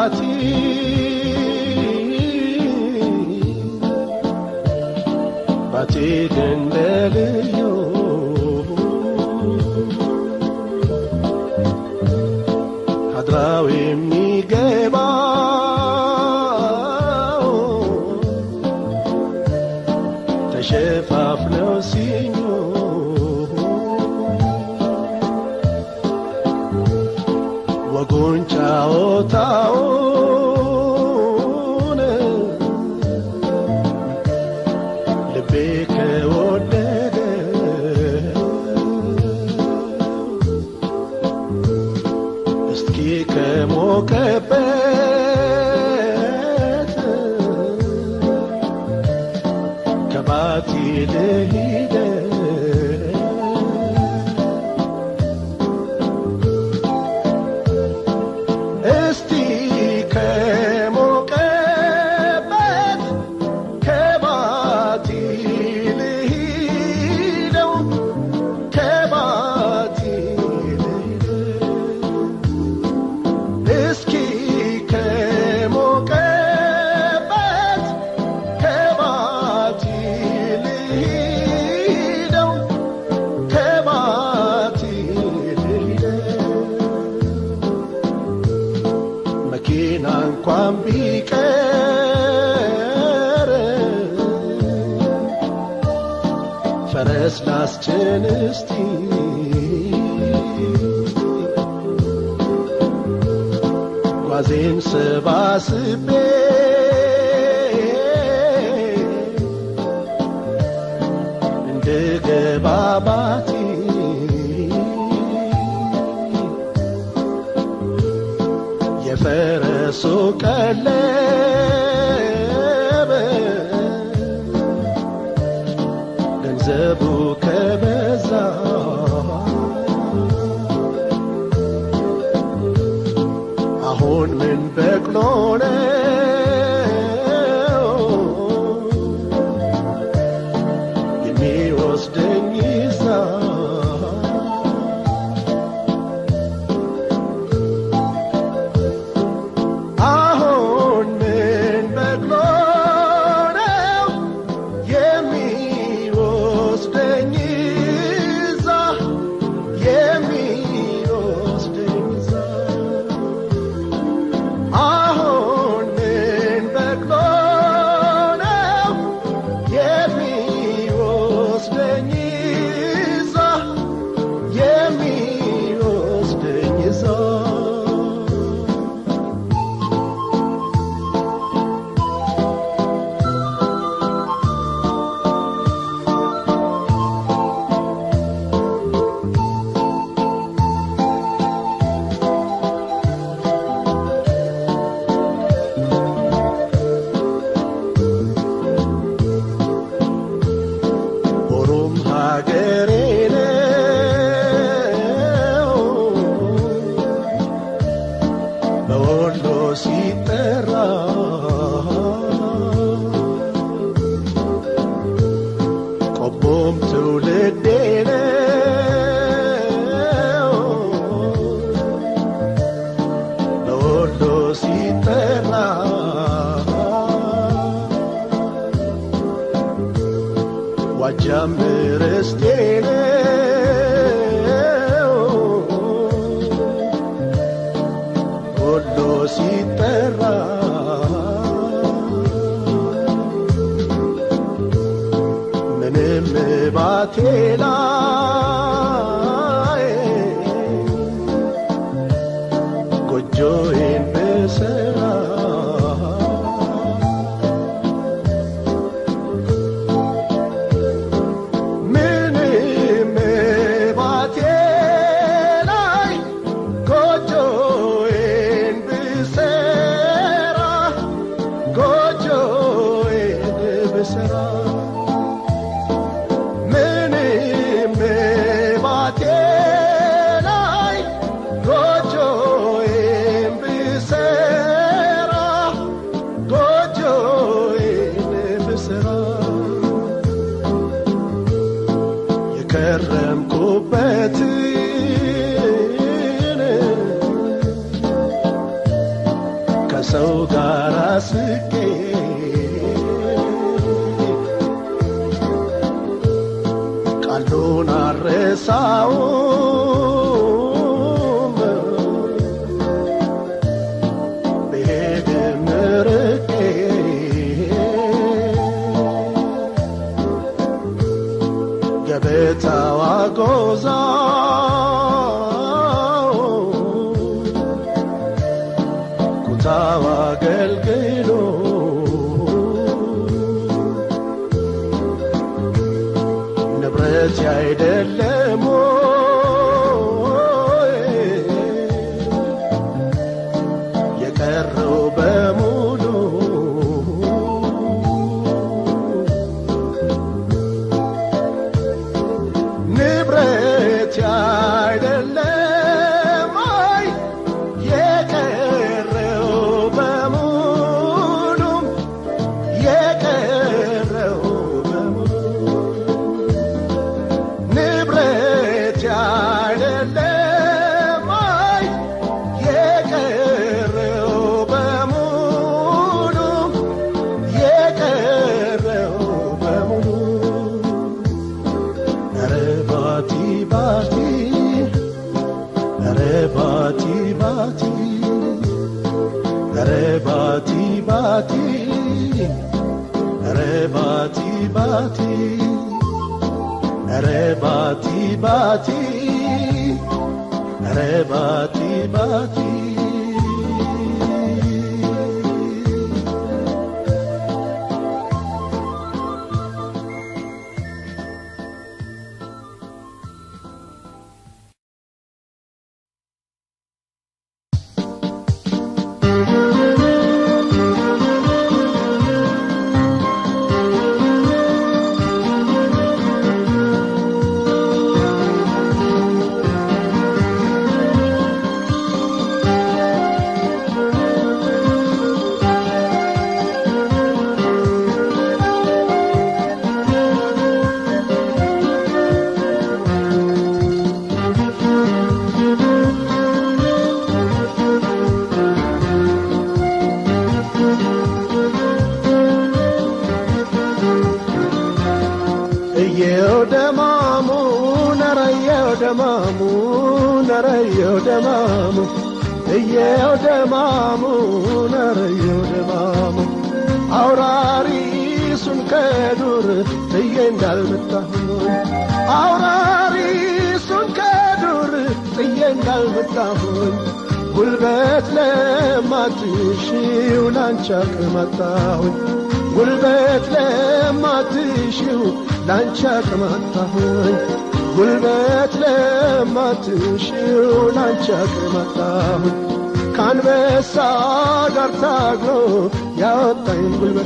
ባቲ ባቲ ደንደልዮ ሀድራው የሚገባው ተሸፋፍነው ሲኙ ወጉን ጫወታውን ልቤ ከወደደ እስኪ ከሞቀበት ከባቲ ልሂደ እስቲ ከሞቀበት ከባቲ ልሂደው ከባቲ ልሂደው እስኪ ከሞቀበት ከባቲ ልሂደው ከባቲ ልሂደው መኪና እንኳን ቢቀር ፈረስ ላስጭን እስቲ ጓዜን ሰባስቤ እንድገባ ባቲ የፈረሱ ቀለብ ገንዘቡ ከበዛ አሁን ምን በቅሎ ነው የሚወስደኝ ይዛ አሁን ምን በቅሎ ነው የሚወስደኝ ይዛ የሚወስደኝ ይዛ አሁን ምን በቅሎ ነው የሚወስደኝ ይዛ የሚወስደኝ ይዛ ሆሮም ሀገሬ ነው በወሎ ሲጠራ ቆቦም ትውልዴ ነው በወሎ ሲጠራ ዋጃም ርስቴ ነው ወሎ ሲጠራ ምንም ባቴ ላይ ጎጆዬን ብሰራ ምንም ባቴ ላይ ጎጆዬን ብሰራ ጎጆዬን ብሰራ ምንም ባቴ ላይ ጎጆዬን ብሰራ ጎጆዬን ብሰራ የከረምኩበትን ከሰው ጋር ስቄ ቃሉን አረሳውም ብሄድም ርቄ ገበታዋ ጎዛው ኩታዋ አገልግሎ ንብረት አይደለም ወይ የቀረው በሙሉ ንብረት አይደለም አይ የቀረው በሙሉ የቀረው በሙሉ ንብረት አይደለም አይ የቀረው በሙሉ የቀረው በሙሉ ኧረ ባቲ ባቲ ኧረ ባቲ ባቲ ኧረ ባቲ ባቲ ኧረ ባቲ ባቲ ኧረ ባቲ ባቲ ኧረ ባቲ ባቲ እየው ደማሙ ነረየው ደማሙ ነረየው ደማሙ እየው ደማሙ ነረየው ደማሙ አውራሪሱን ከዱር ጥዬ እንዳልመጣሁ አውራሪሱን ከዱር ጥዬ እንዳልመጣሁኝ ጉልበት ለማትሽው ላንቻ ቅመጣሁኝ ጉልበት ለማትሽው ላንቻ ቅመጣሁኝ ጉልበት ለማትሽው ላንቻ ቅመጣሁኝ ከአንበሳ ጋር ታግሎ ያወጣኝ ጉልበት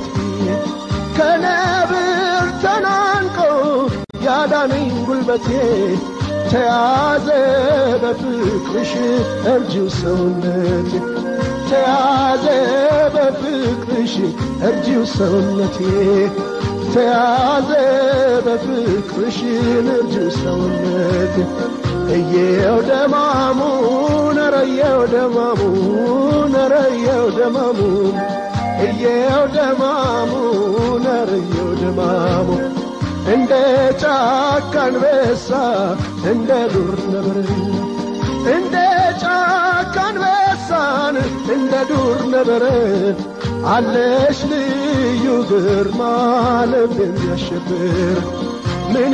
ከነብር ተናንቆ ያዳነኝ ጉልበቴ ተያዘ በፍቅርሽ እርጅው ሰውነቴ ተያዘ በፍቅርሽ እርጅው ሰውነቴ ተያዘ በፍቅርሽ እርጅው ሰውነቴ እየው ደማሙ ነረየው ደማሙ ነረየው ደማሙ እየው ደማሙ ነረየው ደማሙ እንደ ጫካ አንበሳ እንደ ዱር ነብር እንደ ጫካ አንበሳን እንደ ዱር ነብር አለሽ ልዩ ግርማ ልብ የሚያሸብር ምን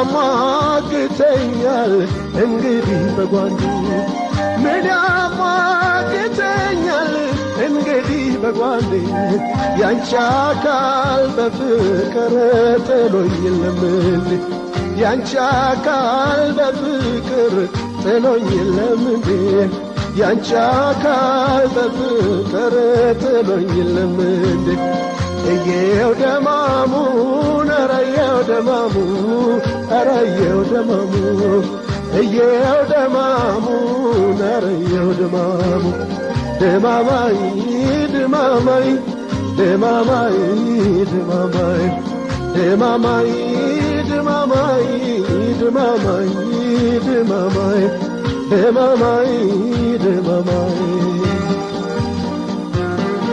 ያሟግተኛል እንግዲህ በጓንዱ ምን ያሟግተኛል እንግዲህ በጓንዴ ያንቺ አካል በፍቅር ጥሎኝ የለምንድ ያንቺ አካል በፍቅር ጥሎኝ የለምንድ ያንቺ አካል በፍቅር ጥሎኝ የለምንድ እየው ደማሙ ነረየው ደማሙ ረየው ደማሙ እየው ደማሙ ነረየው ደማሙ ድማማይ ድማማይ ድማማይ ድማማይ ድማማይ ድማማይ ድማማይ ድማማይ ድማማይ ድማማይ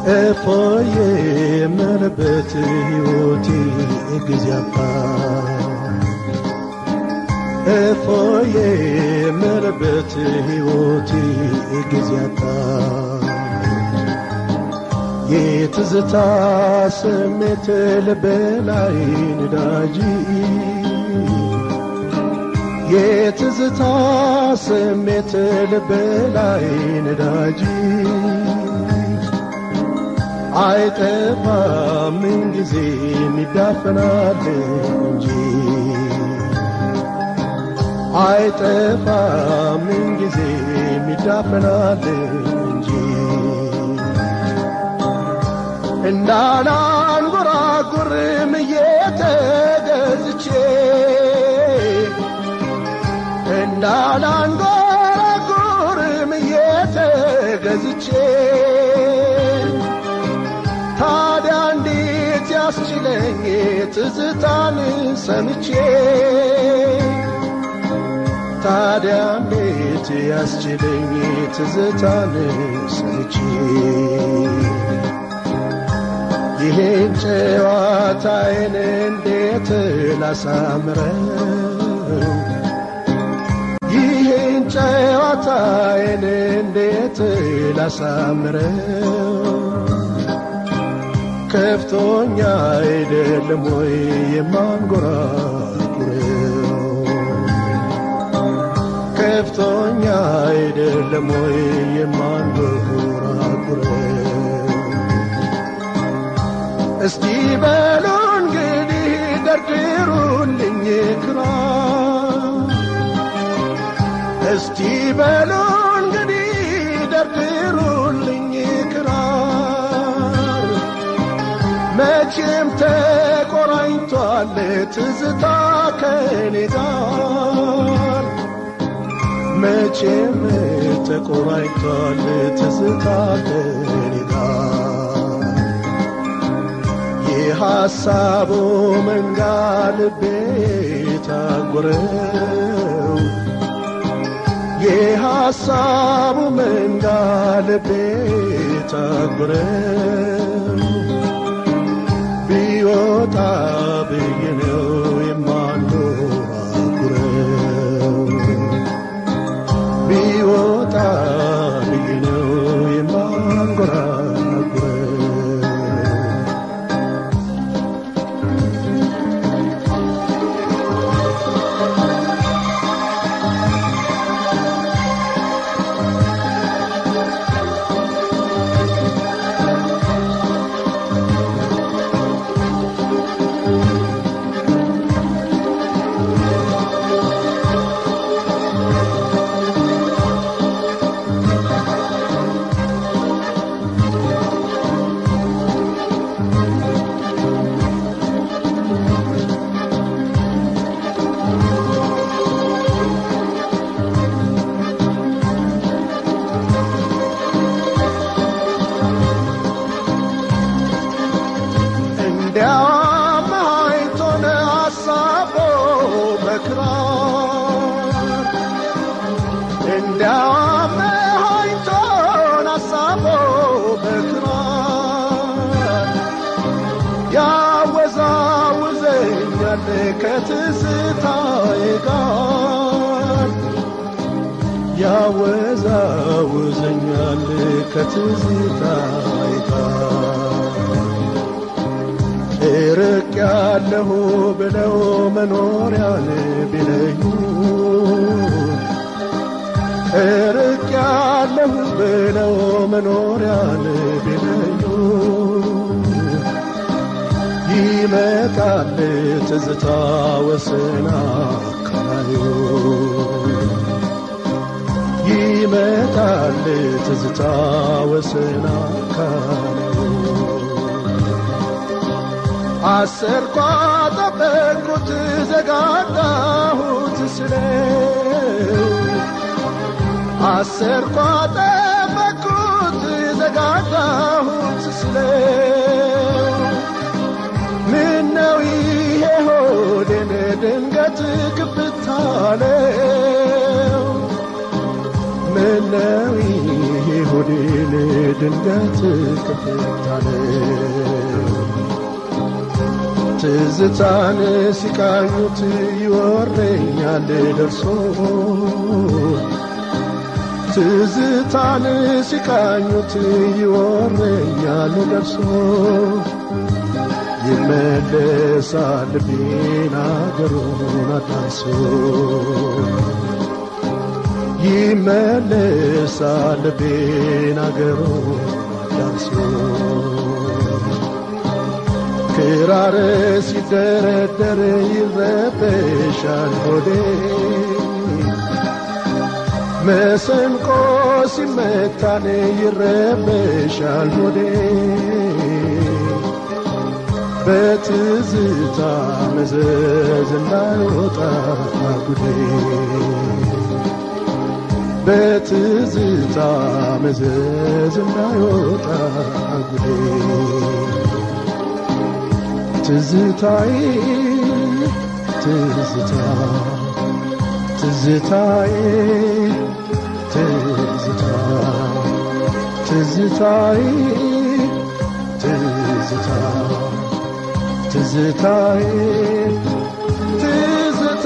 እፎዬ የምልበት ሕይወቴ ጊዜ አጣ እፎዬ የምልበት ሕይወቴ ጊዜ አጣ የትዝታ ስሜት ልቤ ላይ ነዳጅ የትዝታ ስሜት ልቤ ላይ ነዳጅ አይጠፋም ምንጊዜ የሚዳፈናል እንጂ አይጠፋም ምንጊዜ የሚዳፈናል እንጂ እንዳላንጎራጉርም እየተገዝቼ እንዳላንጎራጉርም እየተገዝቼ ታዲያ እንዴት ያስችለኝ ትዝታን ሰምቼ ታዲያ እንዴት ያስችለኝ ትዝታን ሰምቼ ይሄን ጨዋታዬን እንዴት ላሳምረው ይሄን ጨዋታዬን እንዴት ላሳምረው ከፍቶኛ አይደለም ወይ የማንጎራጉረው ከፍቶኛ አይደለም ወይ የማንጎራጉረው እስቲ በሉ እንግዲህ ደርድሩልኝ ክራር እስቲ በሉ እንግዲህ ደርድሩልኝ ክራር መቼም ተቆራኝቷል ትዝታ ከኔ ጋር መቼም ተቆራኝቷል ትዝታ ከኔ ጋር የሐሳቡ መንጋ ልቤ ታጎረው የሐሳቡ መንጋ ልቤ ታጎረው ቢወጣ ብዬ ነው የማንጎራጉረው ቢወጣ ብዬ ነው የማንጎራጉረው እንዲያውም አይቶን አሳቦ በክራር እንዲያውም አይቶን አሳቦ በክራር ያወዛውዘኛል ከትዝታዬ ጋር ያወዛውዘኛል ከትዝታዬ ጋር እርቅ ያለሁ ብለው መኖሪያን ቢለዩ እርቅ ያለሁ ብለው መኖሪያን ቢለዩ ይመጣል ትዝታ ወስና ካዩ ይመጣል ትዝታ ወስና ካዩ አሰርኳ ጠበቅኩት ዘጋጋሁት ስለው አሰርኳ ጠበቅኩት ዘጋጋሁት ስለው ምነው ይሄ ሆዴን ድንገት ክፍታለው ምነው ይሄ ሆዴን ድንገት ክፍታለ ትዝታን ሲቃኙት ይወረኛል ደርሶ ትዝታን ሲቃኙት ይወረኛል ደርሶ ይመለሳል ልቤን አገሩን አዳርሶ ይመለሳል ልቤን አገሩን አዳርሶ ክራር ሲደረደር ይረበሻል ሆዴ መሰንቆ ሲመታን ይረበሻል ሆዴ በትዝታ መዘዝ እንዳይወጣ ጉዴ በትዝታ መዘዝ እንዳይወጣ ጉዴ ትዝታዬ ትዝታ ትዝታዬ ትዝታ ትዝታዬ ትዝታ ትዝታዬ ትዝታ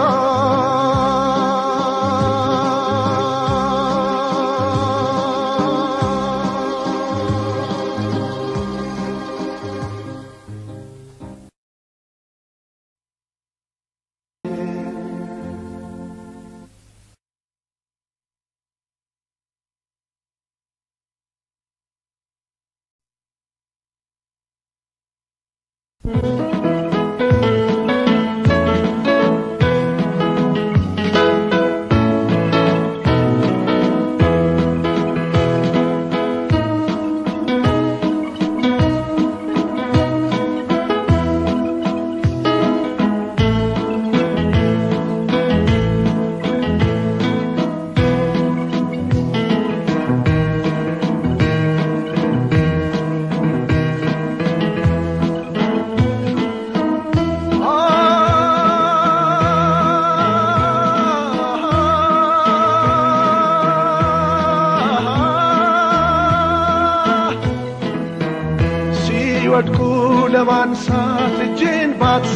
ሲወድቁ ለማንሳት እጅን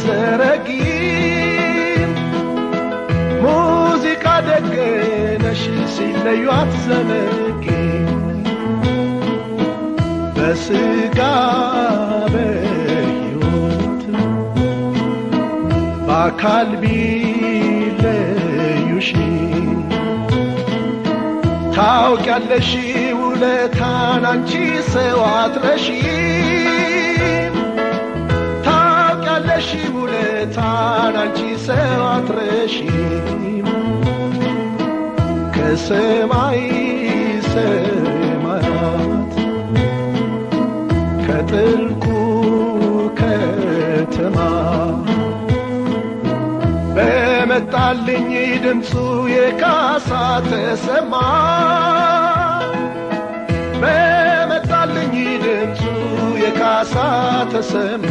ባትዘረጊም ሙዚቃ ደግነሽ ሲለዩ አትዘነጊ በስጋ በሕይወት በአካል ቢለዩሽ ታውቂያለሽ ውለታን አንቺ ሰው አትረሺም ታውቂያለሽ ውለታን አንቺ ሰው አትረሺም ከሰማይ ሰማያት ከጥልቁ ከተማ በመጣልኝ ድምፁ የካሳ ተሰማ በመጣልኝ ድምፁ የካሳ ተሰማ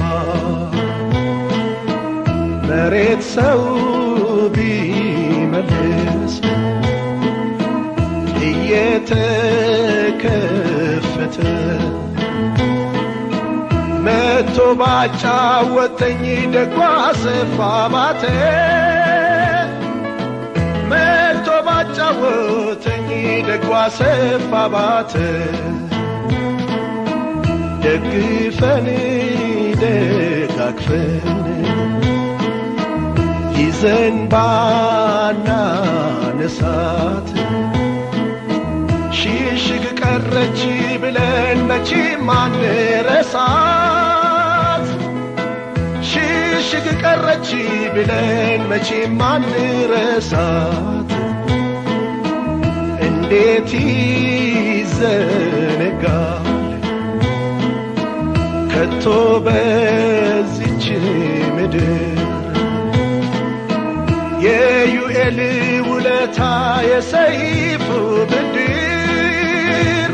መሬት ሰው ቢመልስ እየተከፈተ መቶ ባጫወተኝ ደጓ ሰፋ ባተ መቶ ባጫወተኝ ደጓ ሰፋ ባተ ደግፈን ደጋግፈን ይዘን ባናነሳት ሽሽግ ቀረች ብለን መቼም አንረሳት ሽሽግ ቀረች ብለን መቼም አንረሳት እንዴት ይዘነጋል ከቶ በዚች ምድር የዩኤል ውለታ የሰይፉ ብድር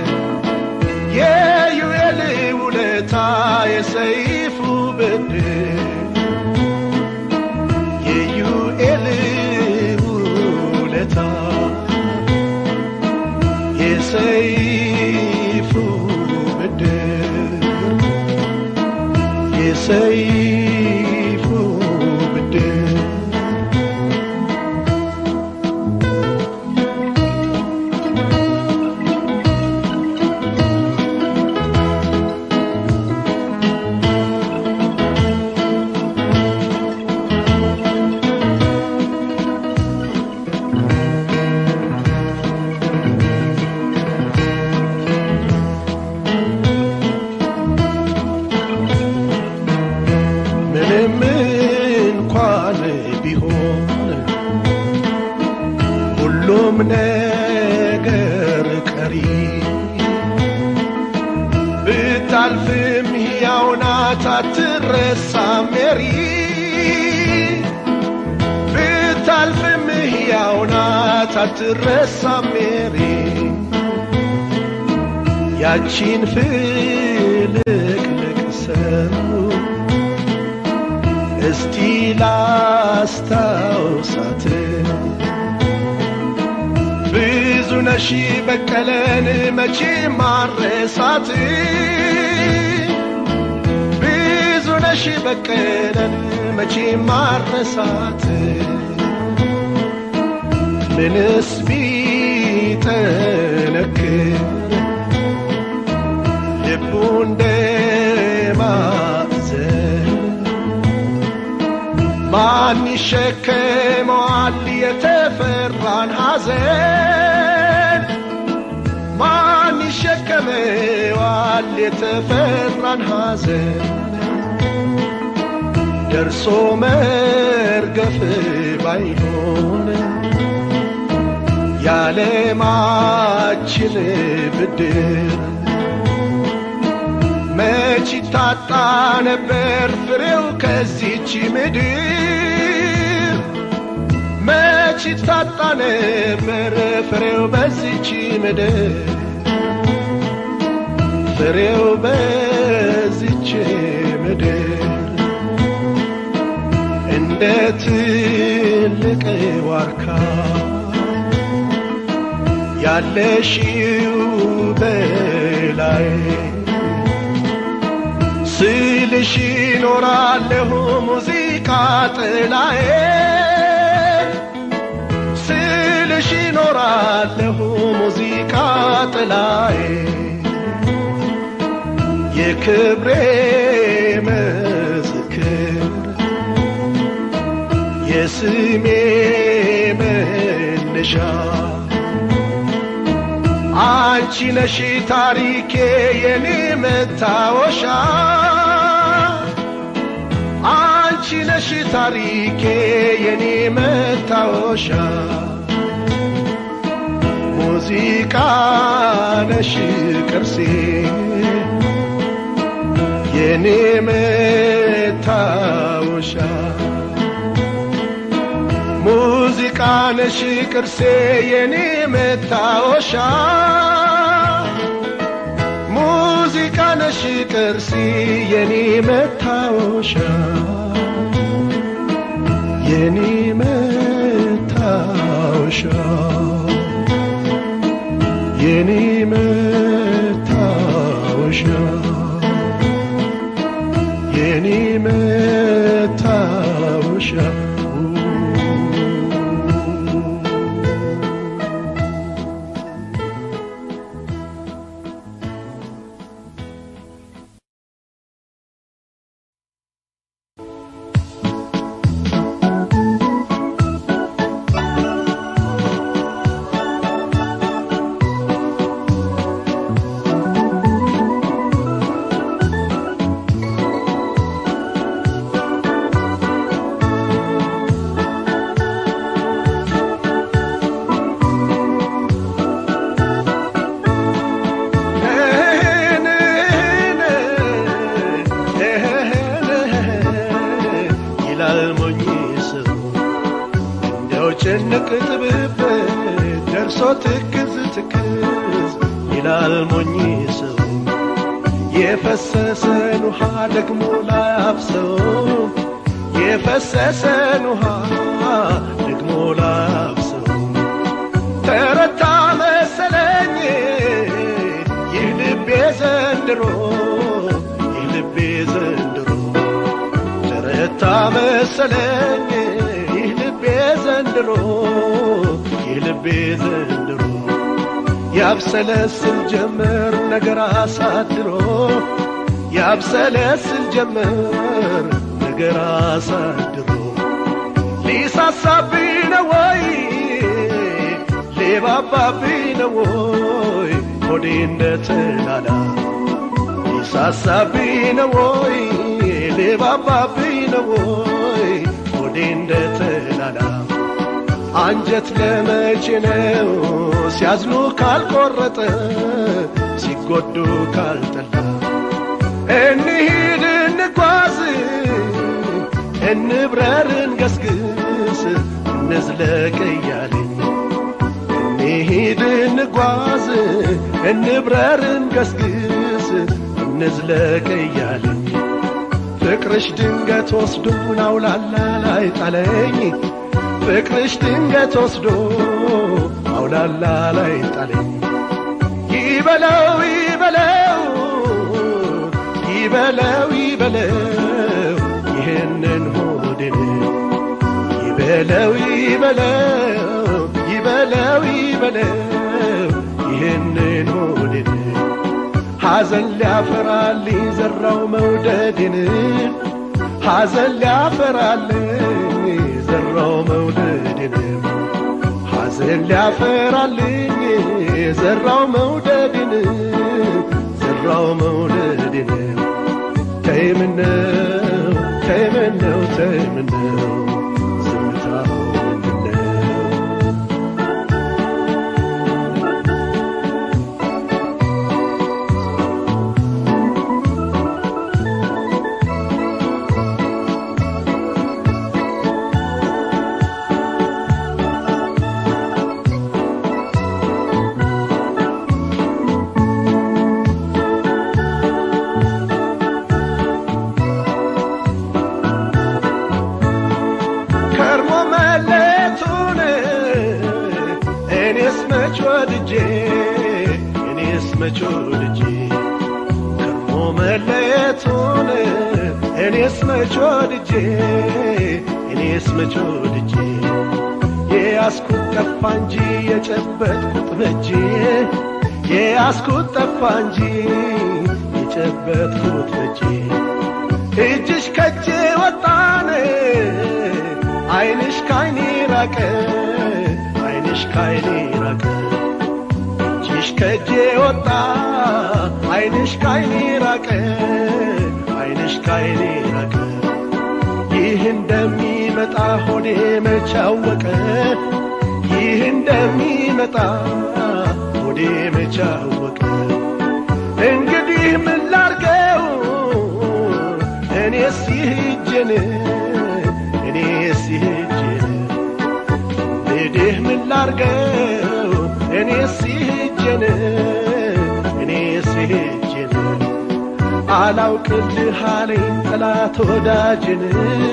የዩኤል ውለታ የሰይፉ ብድር የዩኤል ውለታ የሰይፉ የሰይፉ ብድር ምንም እንኳን ቢሆን ሁሉም ነገር ቀሪ ብታልፍም ሕያው ናት አትረሳም ሜሪ ብታልፍም ሕያው ናት አትረሳም ሜሪ ያቺን ፍልቅልቅ ሰው እስቲ ላስታውሳት ብዙ ነሺ በቀለን መቼ ማረሳት ብዙ ነሺ በቀለን መቼ ማረሳት ምንስ ቢጠነክር ልቡ እንደማዘን ማን ይሸከመዋል የተፈራን ሐዘን? ማን ይሸከመዋል የተፈራን ሐዘን? ደርሶ መርገፍ ባይሆን የዓለማችን ብድር መች ታጣ ነበር ፍሬው ከዚች ምድር መች ታጣ ነበር ፍሬው በዚች ምድር ፍሬው በዚች ምድር እንደ ትልቅ ዋርካ ያለሽው በላይ ስልሽ ኖራለሁ ሙዚቃ ጥላዬ ስልሽ ኖራለሁ ሙዚቃ ጥላዬ የክብሬ ምስክር የስሜ መነሻ አንቺ ነሽ ታሪኬ የኔ መታወሻ አንቺ ነሽ ታሪኬ የኔ መታወሻ ሙዚቃ ነሽ ቅርሴ የኔ መታወሻ ሙዚቃ ነሽ ቅርሴ የኔ መታወሻ ሙዚቃ ነሽ ቅርሴ የኔ መታወሻ የኔ መታወሻ የኔ መታወሻ የኔ መታወሻ ይላል ሞኝ ሰው እንዲያው ጭንቅ ጥብብ ደርሶ ትክዝ ትክዝ ይላል ሞኝ ሰው የፈሰሰን ውሃ ደግሞ ላያፍሰው የፈሰሰን ውሃ ደግሞ ላያፍሰው ተረታ መሰለኝ ይህ ልቤ ዘንድሮ ይህ ልቤ ዘንድሮ መሰለኝ ይህ ልቤ ዘንድሮ ይህ ልቤ ዘንድሮ ያብሰለስል ጀመር ነገር አሳድሮ ያብሰለስል ጀመር ነገር አሳድሮ ሊሳሳብኝ ነው ወይ ሊባባብኝ ነው ወይ ሆዴ እንደ ተላላ ሊሳሳብኝ ነው ወይ ሊባባብኝ ነው ወይ ሆዴ እንደ ተላላ አንጀት ለመቼ ነው ሲያዝኑ ካልቆረጠ ሲጎዱ ካልጠላ እንሂድ እንጓዝ እንብረር እንገስግስ እንዝለቅ እያለኝ እንሂድ እንጓዝ እንብረር እንገስግስ እንዝለቅ እያለኝ ፍቅርሽ ድንገት ወስዶ ናውላላ ላይ ጣለኝ ፍቅርሽ ድንገት ወስዶ አውላላ ላይ ጣለኝ ይበለው ይበለው ይበለው ይበለው ይህንን ሆድን ይበለው ይበለው ይበለው ይበለው ይህንን ሆድን ሐዘን ሊያፈራልኝ ዘራው መውደድን ሐዘን ሊያፈራልኝ ዘራው መውደድን ሐዘን ሊያፈራልኝ ዘራው መውደድን ዘራው መውደድን ተይምነው ተይምነው ተይምነው ዝምታው ምንድነው ከርሞ መለቱን እኔስ መች ወድጄ እኔስ መች ወድጄ ከርሞ መለቱን እኔስ መች ወድጄ እኔስ መች ወድጄ የያዝኩት ጠፋ እንጂ የጨበጥኩት በጄ የያዝኩት ጠፋ እንጂ የጨበጥኩት በጄ እጅሽ ከጄ ወጣነ አይንሽ ካይኔ ራቀ አይንሽ ካይኔ ራቀ እጅሽ ከጄ ወጣ አይንሽ ካይኔ ራቀ አይንሽ ካይኔ ራቀ ይህ እንደሚመጣ ሆዴ መቻወቀ ይህ እንደሚመጣ ሆዴ መቻወቀ እንግዲህ ምን ላርገው እኔስ ይህጅን እኔስ ይህጅን እንግዲህ ምን ላርገው እኔስ ይህጅን እኔስ ይህጅን አላውቅልህ አለኝ ጠላት ወዳጅን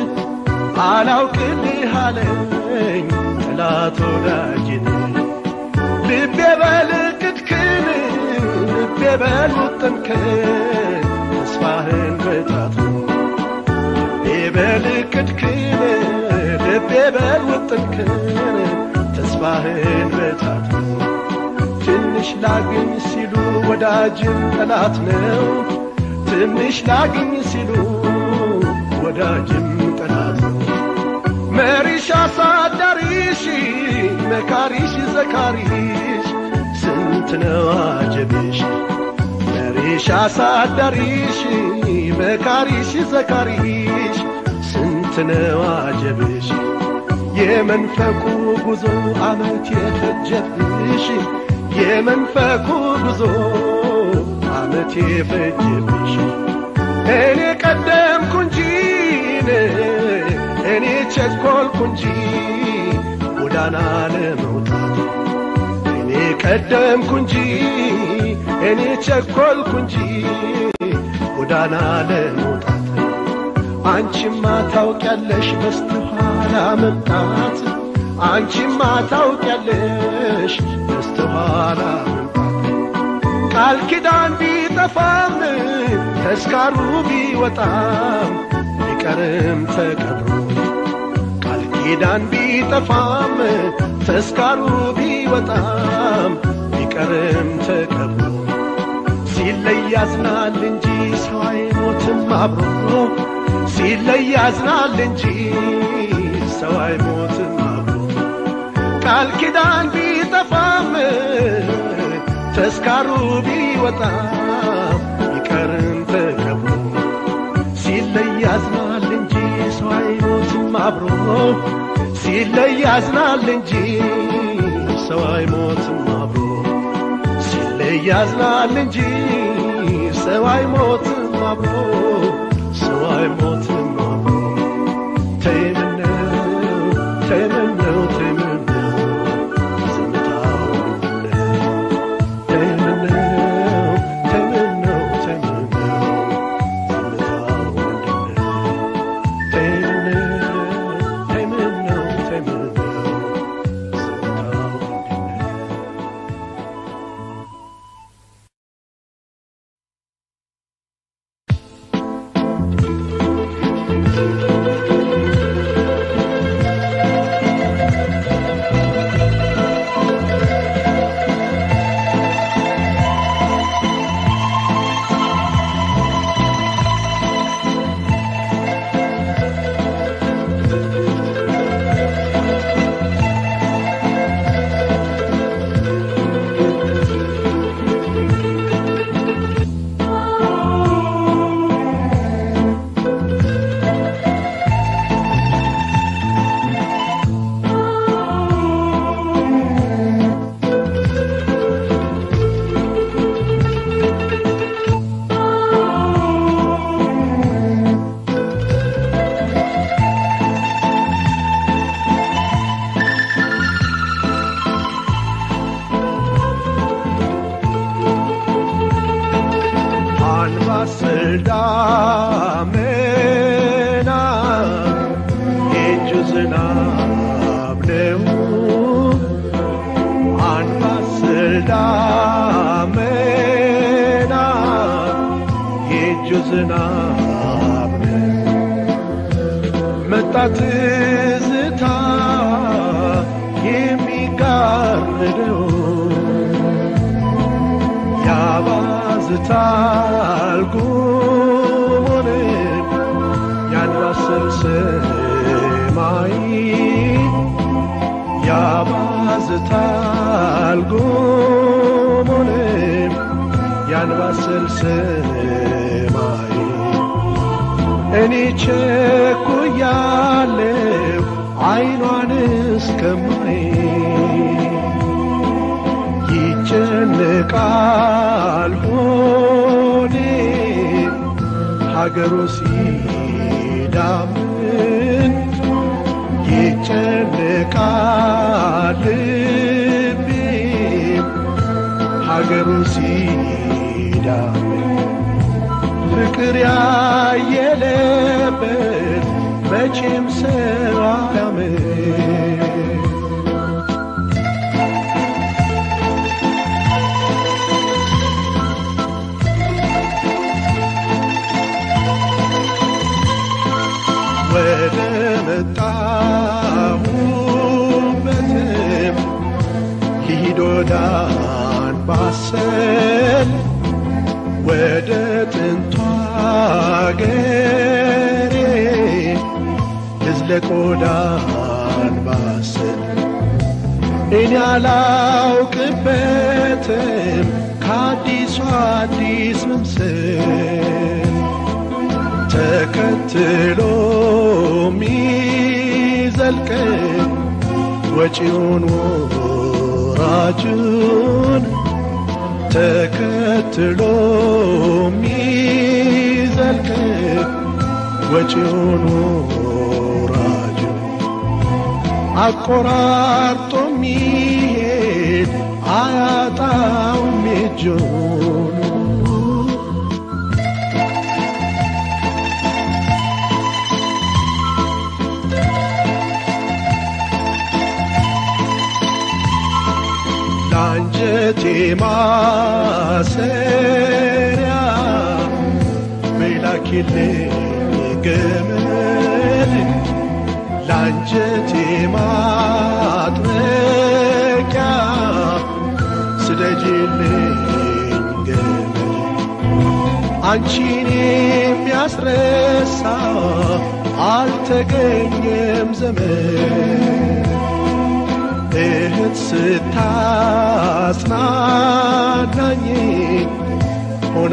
አላውቅልህ አለኝ ጠላት ወዳጅን ልቤ በልቅትክን ልቤ በልውጥንክን ተስፋህን በጣት ልቤ በልቅትክን ልቤ በልውጥንክን ተስፋህን በጣት ትንሽ ላግኝ ሲሉ ወዳጅን ጠላት ነው ትንሽ ላግኝ ሲሉ ወዳጅም ጠላት ነው መሪሽ አሳዳሪሽ መካሪሽ ዘካሪሽ ስንት ነው አጀብሽ መሪሽ አሳዳሪሽ መካሪሽ ዘካሪሽ ስንት ነው አጀብሽ የመንፈቁ ጉዞ አመት የፈጀብሽ የመንፈቁ ጉዞ አመት የፈጀብሽ እኔ ቀደምኩ እንጂ እኔ ቸኮልኩ እንጂ ጎዳና ለመውጣት እኔ ቀደምኩ እንጂ እኔ ቸኮልኩ እንጂ ጎዳና ለመውጣት አንቺማ ታውቂያለሽ በስተኋላ መምጣት አንቺማ ታውቂያለሽ በስተኋላ መምጣት ቃል ኪዳን ቢጠፋም ተስካሩ ቢወጣም ቢቀርም ተቀብሮ ኪዳን ቢጠፋም ተስካሩ ቢወጣም ቢቀርም ተቀብሮ ሲለይ ያዝናል እንጂ ሰው አይሞትም አብሮ ሲለይ ያዝናል እንጂ ሰው አይሞትም አብሮ ቃል ኪዳን ቢጠፋም ተስካሩ ቢወጣም ቢቀርም ተቀብሮ ሲለይ ያዝናል እንጂ ሰው አይሞትም አብሮ ሲለይ ያዝናል እንጂ ሰው አይሞትም አብሮ ሲለይ ያዝናል እንጂ ሰው አይሞትም አብሮ ሰው አይሞትም አብሮ ተይምነው ተይምነው ተይምነው ዝምታው ምንድነው ተይምነው ተይምነው ተይምነው ዝምታው ምንድነው ተይምነው ተይምነው ተይምነው ዝምታው ምንድነው አንባሰል ዳመና የእጁ ዝናብ ነው አንባሰል ዳመና የእጁ ዝናብ ነው መጣ ትዝታ የሚጋርደው ያባዝታል ጉሙን ያንባስል ሰማይ ያባዝታል ጉሙን ያንባስል ሰማይ እኔ ቸኩያለሁ አይኗን እስከማይ ይጨነቃል ሆዴ ሀገሩ ሲዳምን ይጨነቃል ልቤ ሀገሩ ሲዳምን ፍቅር ያየለበት መቼም ሰው አያምን ወደ መጣሁበትም ልሂድ ወደ አንባሰል ወደ ጥንቷ አገሬ ልዝለቅ ወደ አንባሰል እኔ አላውቅበትም ከአዲሱ አዲስ መምሰል ተከትሎ ሚዘልቅ ወጪውን ወራጁን ተከትሎ ሚዘልቅ ወጪውን ወራጁን አቆራርጦ ሚሄድ አያጣውም እጁን ለአንጀቴ ማሰሪያ በላኪልኝ ገመድ የአንጀቴ ማጥመቂያ ስደጅልኝ ገመድ አንቺን የሚያስረሳ አልተገኘም ዘመን እህት ስታጽናናኝ ሆና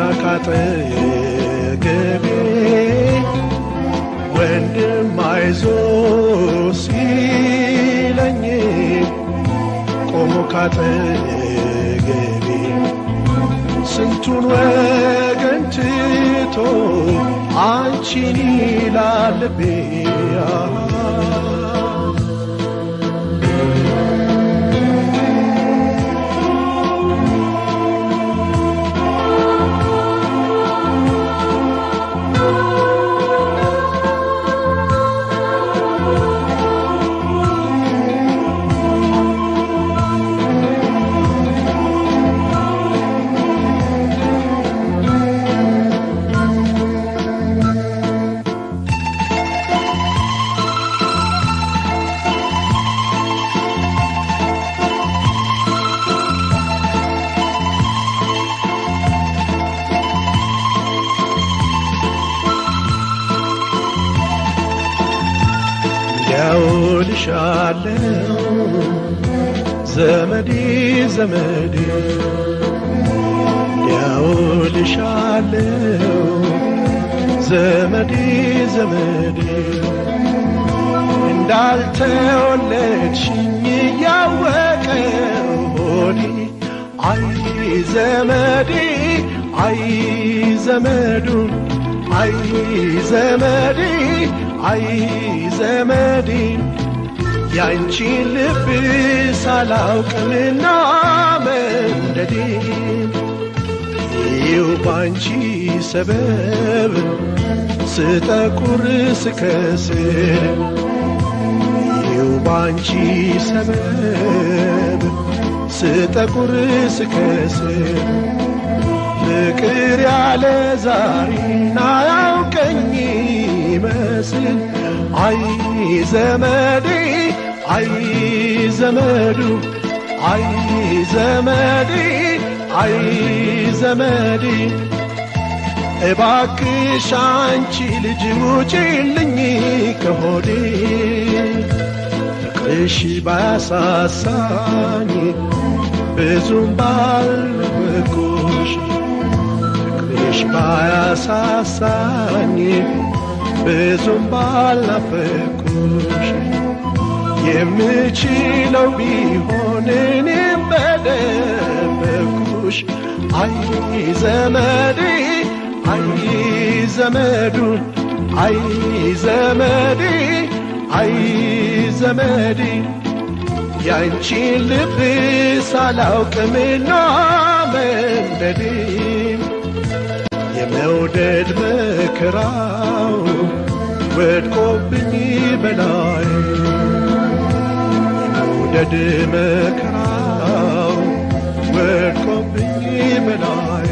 ካጠገቤ ወንድም አይዞ ሲለኝ ቆሞ ካጠገቤ ስንቱን ወገን ትቶ አንቺን ይላል ልቤ ያውልሻለው ዘመዴ ዘመዴ ያውልሻለው ዘመዴ ዘመዴ እንዳልተወለድሽኝ እያወቀ ሆዴ አይ ዘመዴ አይ ዘመዱን አይ ዘመዴ አይ ዘመዴ ያንቺን ልብ ሳላውቅምና መንደዴ ይው ባንቺ ሰበብ ስጠቁር ስከስር ይው ባንቺ ሰበብ ስጠቁር ስከስር ፍቅር ያለ ዛሬና ያውቀኝ ይመስል አይ ዘመዴ አይ ዘመዱ አይ ዘመዴ አይ ዘመዴ እባክሽ አንቺ ልጅ ውጪልኝ ከሆዴ ፍቅርሽ ባያሳሳኝ ብዙም ባልነበርኩሽ ፍቅርሽ ባያሳሳኝ ብዙም ባልናፈቅኩሽ የምችለው ቢሆን እኔም በደበኩሽ አይ ዘመዴ አይ ዘመዱን አይ ዘመዴ አይ ዘመዴ ያንቺን ልብ ሳላውቅምና መንደዴ የመውደድ መከራው ወድቆብኝ በላይ የመውደድ መከራው ወድቆብኝ በላይ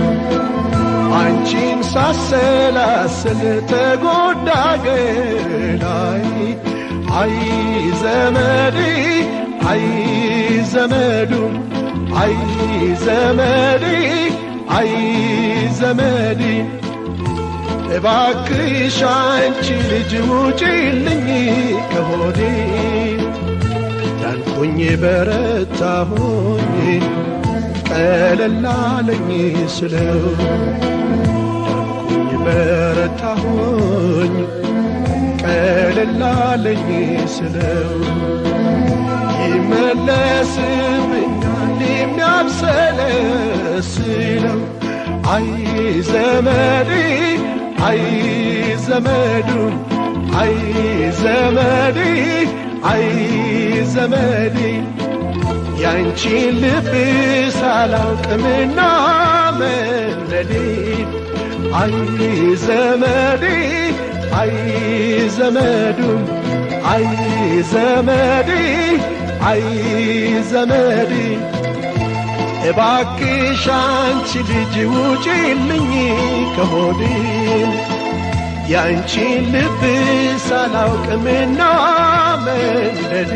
አንቺን ሳሰላስል ተጎዳ ገላይ አይ ዘመዴ አይ ዘመዱ አይ ዘመዴ አይ ዘመዴ እባክሽ አንቺ ልጅ ውጪልኝ ከሆዴ ዳንኩኝ በረታሁኝ ቀለላለኝ ስለው ዳንኩኝ በረታሁኝ ቀለላለኝ ስለው ይመለስብኛል የሚያብሰለስለው አይ ዘመዴ አይ ዘመዱ አይ ዘመዴ አይ ዘመዴ ያንቺን ልብ ሳላውቅምና መለዴ አይ ዘመዴ አይ ዘመዱ አይ ዘመዴ አይ ዘመዴ እባክሽ አንቺ ልጅ ውጪልኝ ከሆዴ ያንቺን ልብ ሳላውቅምና መንደዴ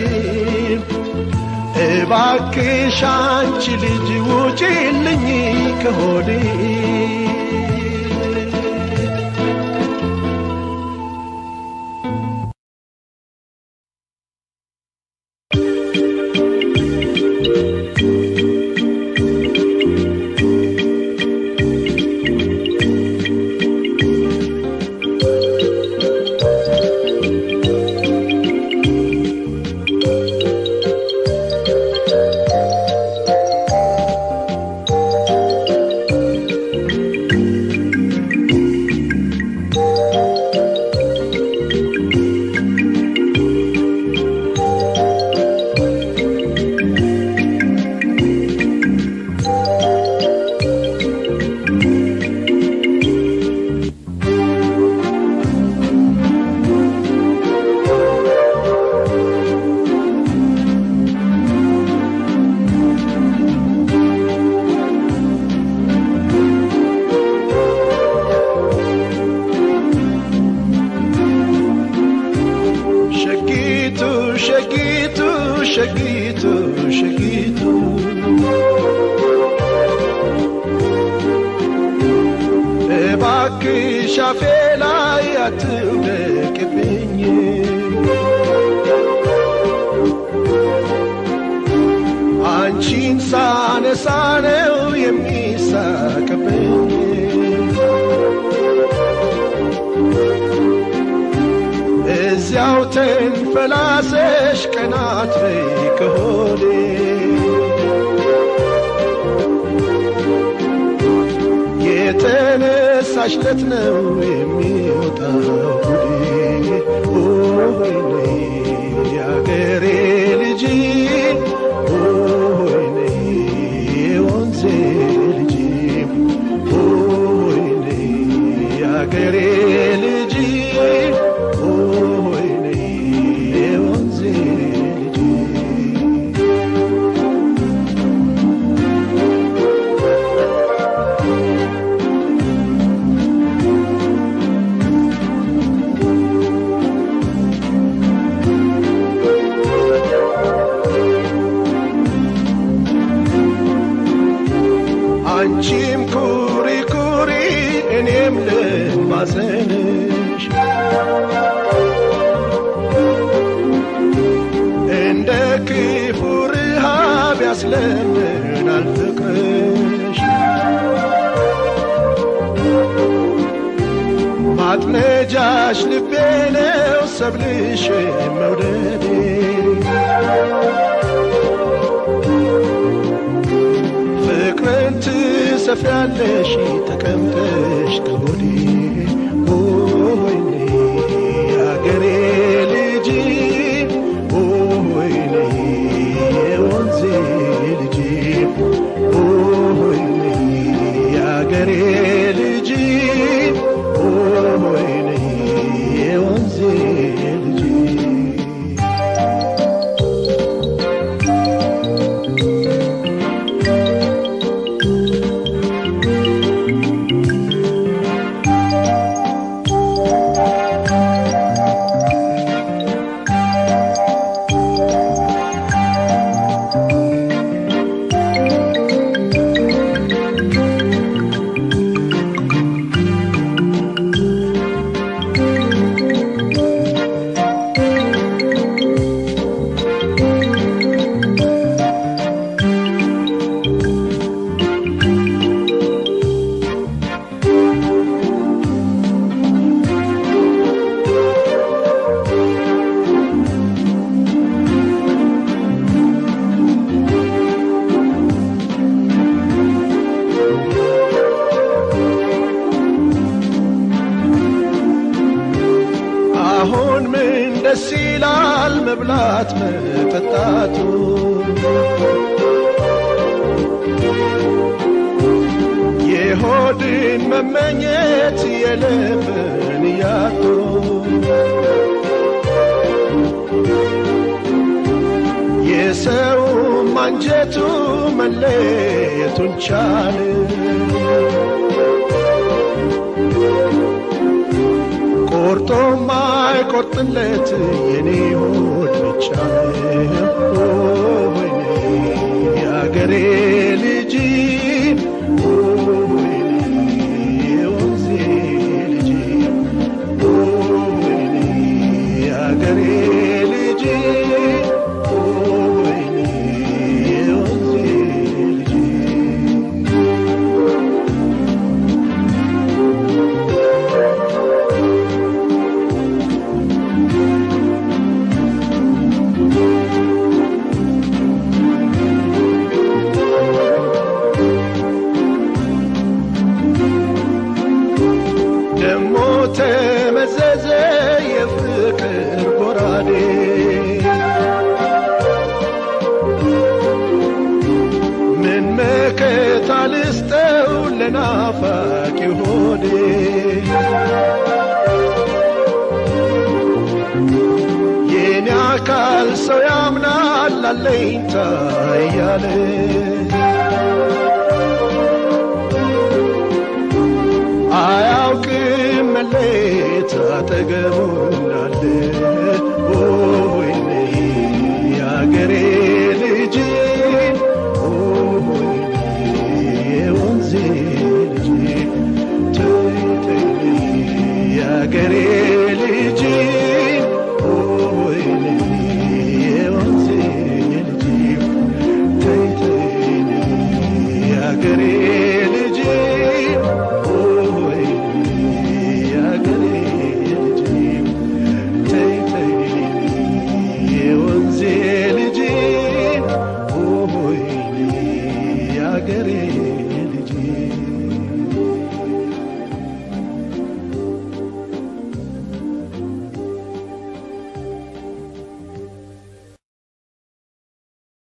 እባክሽ አንቺ ልጅ ውጪልኝ ከሆዴ ሸጊቱ ሸጊቱ ሸጊቱ ሸጊቱ እባክሽ አፌ ላይ አትውደቅብኝ አንቺን ሳነሳ ነው የሚሳቅብኝ እዚያው ተንፈላሰሽ ቀናት በይ ከሆዴ የተነሳሽለት ነው የሚወጣው ጉዴ ወይኔ የአገሬ ልጅ ወይኔ የወንዜ ልጅ ወይኔ የአገሬ ልጅ ወይኔ የወንዜ ልጅ አንቺም ኩሪ ኩሪ እኔም ልማዘንሽ እንደ ክፉ ረሃብ ያስለምናል ፍቅርሽ ማጥመጃሽ ልቤ ነው ሰብልሽ መውደዴ ፍቅርን ትሰፍያለሽ ተቀምጠሽ ከሆዴ ወይኔ የአገሬ ልጅ ወይኔ የወንዜ ልጅ ወይኔ የአገሬ ልጅ ወይኔ የወንዜ ልጅ አሁን ምን ደስ ይላል መብላት መጠጣቱ የሆድን መመኘት የልብን ያጡ የሰውም አንጀቱ መለየቱን ቻለ ቆርጦ ማይቆርጥለት የኔ ሆድ ብቻ ነው ወይኔ የአገሬ ልጅ ወይኔ የወንዜ ልጅ ወይኔ የአገሬ ልጅ ወይኔ የወንዜ ልጅ ደሞ ተመዘዘ የፍቅር ጎራዴ ምን መከታ ልስጠው ለናፋቂ ሆዴ የኔ አካል ሰው ያምናል አለኝታ እያለ አያውቅም መለየት አጠገቡ እንዳለ ወይኔ የአገሬ ልጅ ወይኔ የወንዜ ልጅ ተይ ተይ የአገሬ ልጅ ወይኔ የወንዜ ልጅ ተይ ተይ የአገሬ